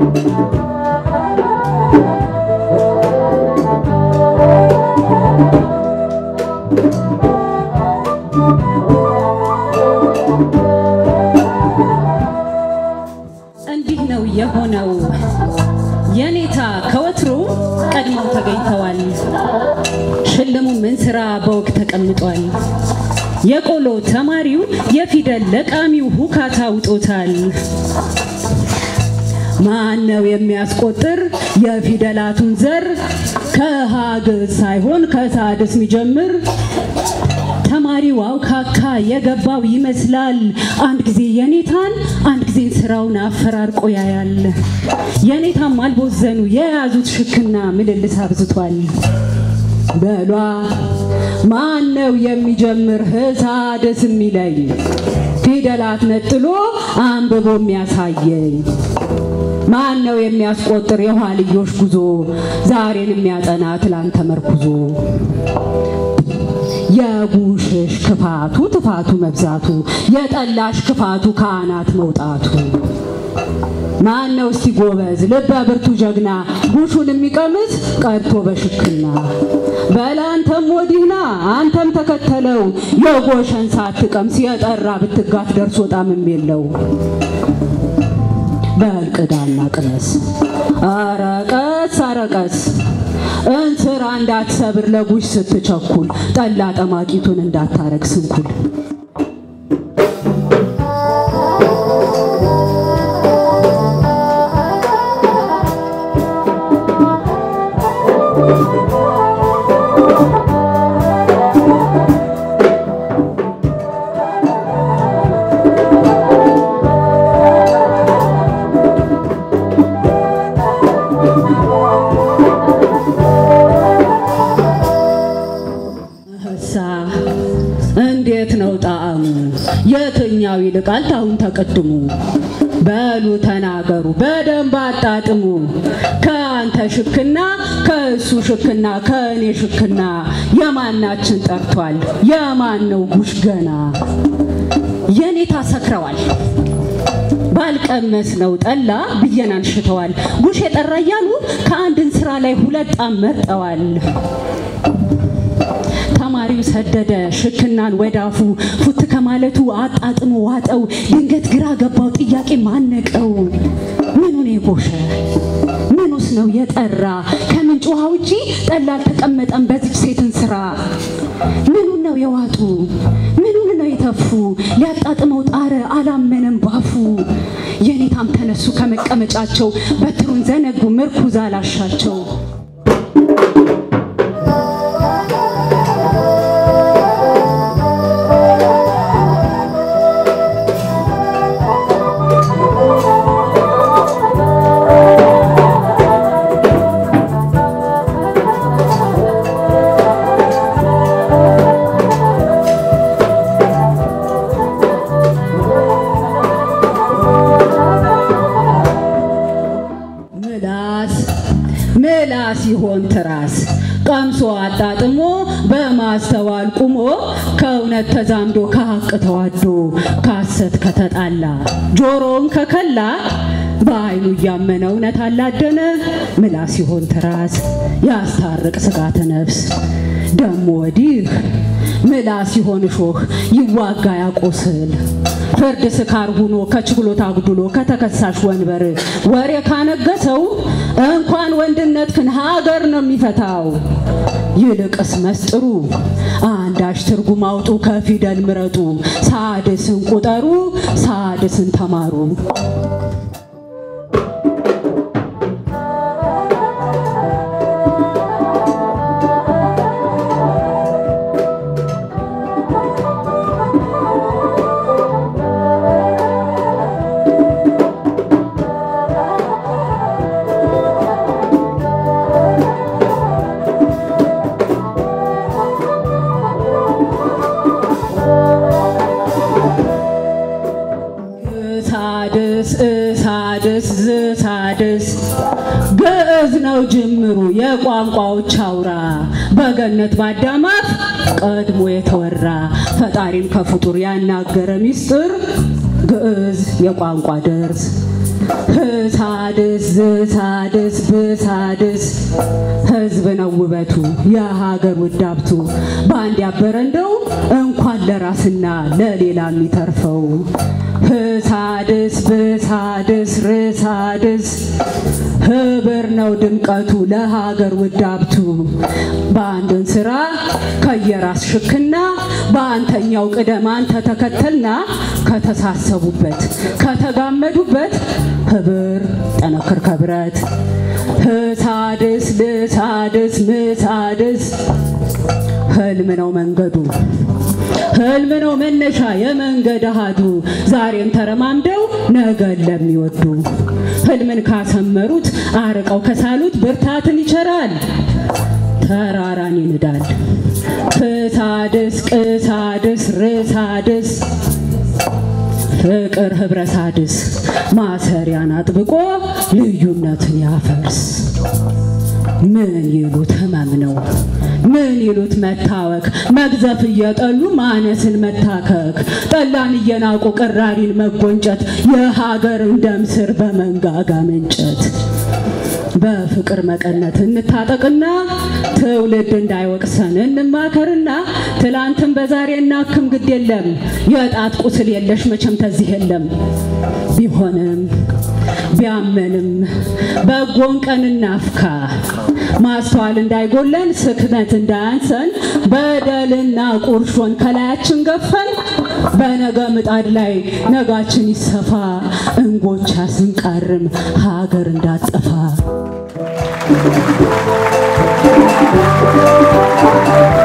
እንዲህ ነው የሆነው። የኔታ ከወትሮ ቀድመው ተገኝተዋል። ሽልሙ ምን ስራ በወግ ተቀምጧል። የቆሎ ተማሪው የፊደል ለቃሚው ሁካታ ውጦታል። ማን ነው የሚያስቆጥር የፊደላቱን ዘር ከሀግዝ ሳይሆን ከሳድስ የሚጀምር ተማሪው አውካካ የገባው ይመስላል። አንድ ጊዜ የኔታን አንድ ጊዜ ስራውን አፈራርቆ ያያል። የኔታም አልቦዘኑ የያዙት ሽክና ምልልስ አብዝቷል። በሏ ማን ነው የሚጀምር ህሳድስ የሚለኝ ፊደላት ነጥሎ አንብቦ የሚያሳየኝ ማን ነው የሚያስቆጥር የኋልዮሽ ጉዞ ዛሬን የሚያጠና ትላንት ተመርኩዞ የጉሽሽ ክፋቱ ትፋቱ መብዛቱ የጠላሽ ክፋቱ ከአናት መውጣቱ ማን ነው እስቲ ጎበዝ ልበ ብርቱ ጀግና ጉሹን የሚቀምስ ቀድቶ በሽክና በላ አንተም ወዲህና አንተም ተከተለው የጎሸን ሳትቀምስ የጠራ ብትጋት ደርሶ ጣምም የለው በልቅዳና ቅመስ አረቀስ አረቀስ እንስራ እንዳትሰብር ለጉሽ ስትቸኩል ጠላ ጠማቂቱን እንዳታረግ ስንኩል እሳ እንዴት ነው ጣዕሙ? የትኛው ይልቃል ታሁን ተቀድሙ? በሉ ተናገሩ በደንብ አጣጥሙ። ከአንተ ሽክና ከእሱ ሽክና ከእኔ ሽክና የማናችን ጠርቷል? የማን ነው ጉሽ ገና? የኔታ ሰክረዋል ባልቀመስ ነው ጠላ ብየናን ሽተዋል። ጉሽ የጠራ እያሉ ከአንድን ስራ ላይ ሁለት ጣም መርጠዋል። ተማሪው ሰደደ ሽክናን ወዳፉ ፉት ከማለቱ አጣጥሞ ዋጠው። ድንገት ግራ ገባው ጥያቄ ማነቀው። ምኑን የጎሸ ምኑስ ነው የጠራ? ከምንጭ ውሃ ውጪ ጠላ አልተቀመጠም በዚች ሴትን ስራ። ምኑን ነው የዋጡ? ምኑን ነው የተፉ? ሊያጣጥመው ጣረ አላመነም ባፉ። የኔታም ተነሱ ከመቀመጫቸው በትሩን ዘነጉ ምርኩዝ አላሻቸው። ምላስ ምላስ ይሆን ትራስ ቀምሶ አጣጥሞ በማስተዋል ቁሞ ከእውነት ተዛምዶ ከሀቅ ተዋዶ ከሐሰት ከተጣላ ጆሮውን ከከላ በአይኑ እያመነ እውነት አላደነ ምላስ ይሆን ትራስ ያስታርቅ ስጋተ ነፍስ ደሞ ወዲህ ምላስ ይሆን እሾህ ይዋጋ ያቆስል ፍርድ ስካር ሁኖ ከችሎት አጉድሎ ከተከሳሽ ወንበር ወሬ ካነገሰው እንኳን ወንድነት ክን ሀገር ነው የሚፈታው። ይልቅስ መስጥሩ አንዳች ትርጉም አውጡ ከፊደል ምረጡ ሳድስን ቁጠሩ ሳድስን ተማሩ። ሳድስ እሳድስ ዝሳድስ ግዕዝ ነው ጅምሩ የቋንቋዎች አውራ በገነት ባዳማት ቀድሞ የተወራ ፈጣሪን ከፍጡር ያናገረ ሚስጥር ግዕዝ የቋንቋ ደርስ ህሳድስ ዝሳድስ ብሳድስ ህዝብ ነው ውበቱ የሀገር ውዳብቱ በአንድ ያበረ እንደው እንኳን ለራስና ለሌላ የሚተርፈው ህሳድስ ብሳድስ ርሳድስ ህብር ነው ድምቀቱ ለሀገር ውዳብቱ በአንድን ስራ ከየራስ ሽክና በአንተኛው ቅደም አንተ ተከተልና ከተሳሰቡበት ከተጋመዱበት ህብር ጠነክር ከብረት ህሳድስ ልሳድስ ምሳድስ ህልም ነው መንገዱ ህልም ነው መነሻ የመንገድ አሃዱ ዛሬም ተረማምደው ነገን ለሚወዱ ህልምን ካሰመሩት አርቀው ከሳሉት ብርታትን ይቸራል ተራራን ይንዳል ፍሳድስ ቅሳድስ ርሳድስ ፍቅር ህብረሳድስ ማሰሪያን አጥብቆ ልዩነትን ያፈርስ ምን ይሉት ህመም ነው ምን ይሉት መታወክ መግዘፍ እየጠሉ ማነስን መታከክ ጠላን እየናቁ ቅራሪን መጎንጨት የሀገርን ደም ስር በመንጋጋ መንጨት በፍቅር መቀነት እንታጠቅና ትውልድ እንዳይወቅሰን እንማከርና ትላንትን በዛሬ እናክም ግድ የለም የጣት ቁስል የለሽ መቼም ተዚህ የለም ቢሆንም ቢያመንም በጎን ቀን እናፍካ ማስተዋል እንዳይጎለን ስክነት እንዳያንሰን በደልና ቁርሾን ከላያችን ገፈን በነገ ምጣድ ላይ ነጋችን ይሰፋ እንጎቻ ስንቃርም ሀገር እንዳጠፋ Thank you.